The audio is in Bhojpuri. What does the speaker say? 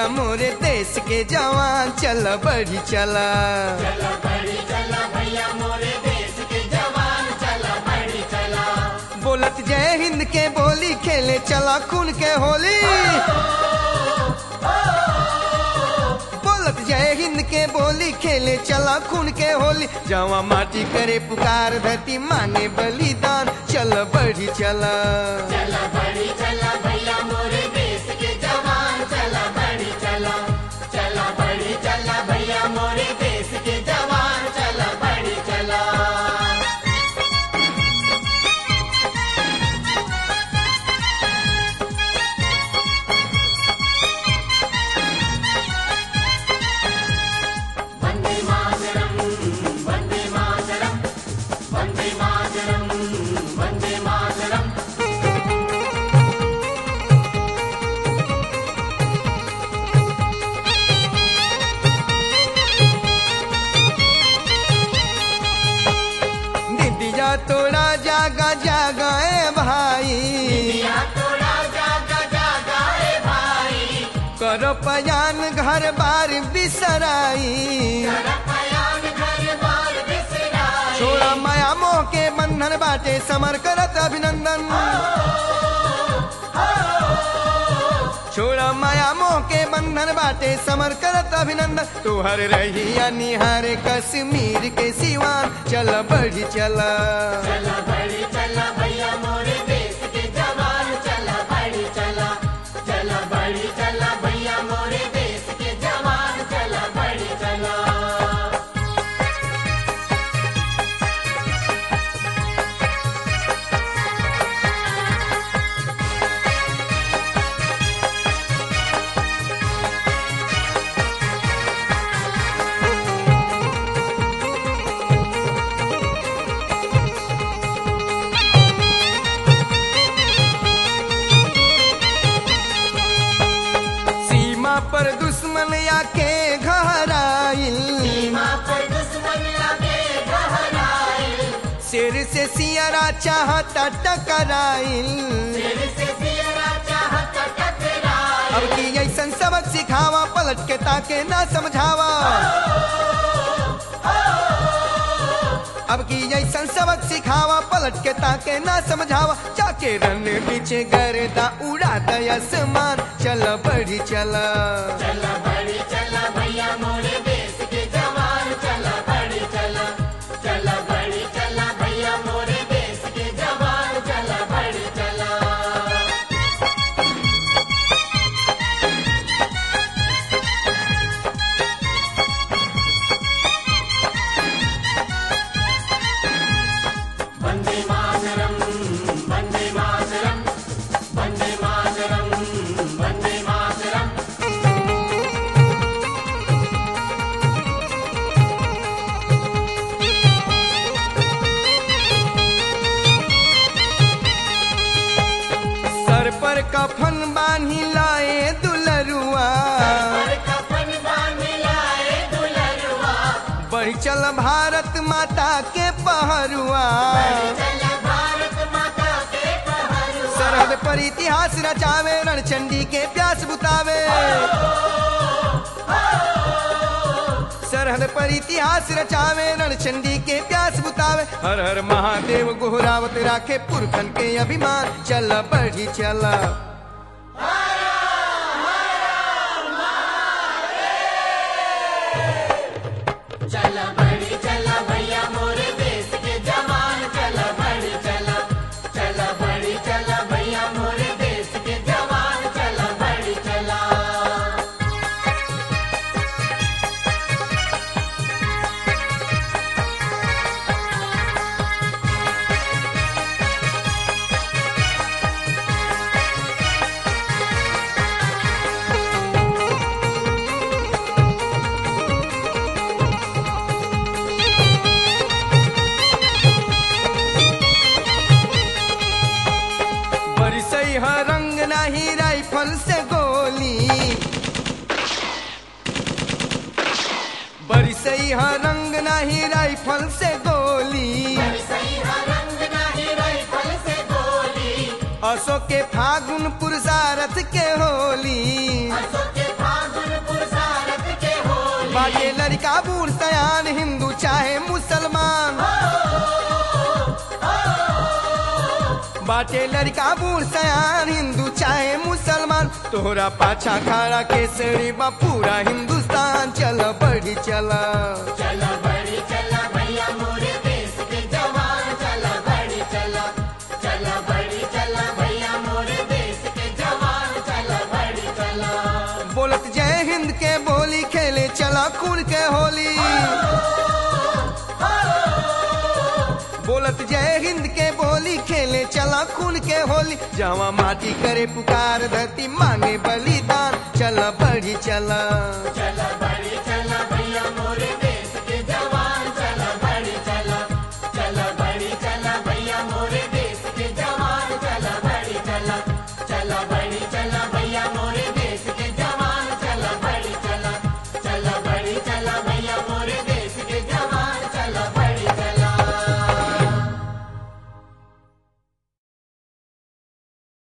भैया मोरे देश के जवान चल बढ़ी चला चला बड़ी चला भैया मोरे देश के जवान चला बड़ी चला बोलत जय हिंद के बोली खेले चला खून के होली बोलत जय हिंद के बोली खेले चला खून के होली जवा माटी करे पुकार धरती माने बलिदान चल बढ़ी चला चला बड़ी चला भैया मोरे देश के जवान चला बड़ी चला चला बड़ी चला भैया मोरे देश के जवान चला बड़ी चला वन्दे मातरम् वन्दे मातरम् वन्दे मातरम् वन्दे मातरम् निदिया तोड़ा जागा जागा ए भाई या तोड़ा जागा जागा ए भाई करो पयान घर बार बिसराई करपयान घर बार बिसराई छोड़ा माया मोह के बंधन बाटे समर करत अभिनंदन छोड़ा माया मोह के बंधन बाटे समर करत अभिनंदन तुहर रहिया निहारे कश्मीर के सिवान चल बढ़ी चला चला बड़ी चला भैया मोरे देश के जवान चला बड़ी चला चला बड़ी चला भैया मोरे देश के जवान चला बड़ी चला सीमा पर दुश्मन या के घराइल सीमा पर दुश्मन लगे गहराइल शेर से सियरा चाहता टकराइल दिल से सियरा चाहत टकराए अब की ऐसन सबक सिखावा पलट के ताके ना समझावा अब की ऐसन सबक सिखावा पलट के ताके ना समझावा जाके रन पीछे गर्दा उड़ा दयासमान चल बढ़ी चला चला बड़ी चला भैया मोरे देश के जवान चला बड़ी चला चला बड़ी चला भैया मोरे देश के जवान चला बड़ी चला वन्दे मातरम् वन्दे मातरम् वन्दे मातरम् वन्दे मातरम् सर पर कफन बान्ही लाए दुलरुआ पर कफन बांध लाए दुलरुआ बढ़ी चल भारत माता के पहरुआ चला भारत माता के पहरुआ सरहद पर इतिहास रचावे रणचंडी के प्यास बुतावे सरहद पर इतिहास रचावे रणचंडी के प्यास बुतावे हर हर महादेव गोहरावत राखे पुरखन के अभिमान चल बढ़ी चला चला बड़ी चला भैया मोरे देश के जवान चला बड़ी चला चला बड़ी चला भैया मोरे देश के जवान चला बड़ी चला बरसई ह रंग नाही राइफल से गोली बरसई ह रंग नाही राइफल से गोली सही रंग नहीं राइफल से गोली असो के फागुन पुरसारथ के होली असो के फागुन कानपुर सारथ के होली बाटे लड़का बूढ़ सयान हिंदू चाहे मुसलमान बाटे लड़का बूढ़ सयान हिंदू चाहे मुसलमान तोहरा पाछा खाड़ा केसरी बा पूरा हिंदुस्तान चल बढ़ी चला चला बड़ी चला भैया मोरे देश के जवान चला बड़ी चला चला बड़ी चला भैया मोरे देश के जवान चला बड़ी चला बोलत जय हिंद के बोली खेले चला खून के होली बोलत जय हिंद के बोली खेले चला खून के होली जवा माटी करे पुकार धरती मांगे बलिदान चला बढ़ी चला चला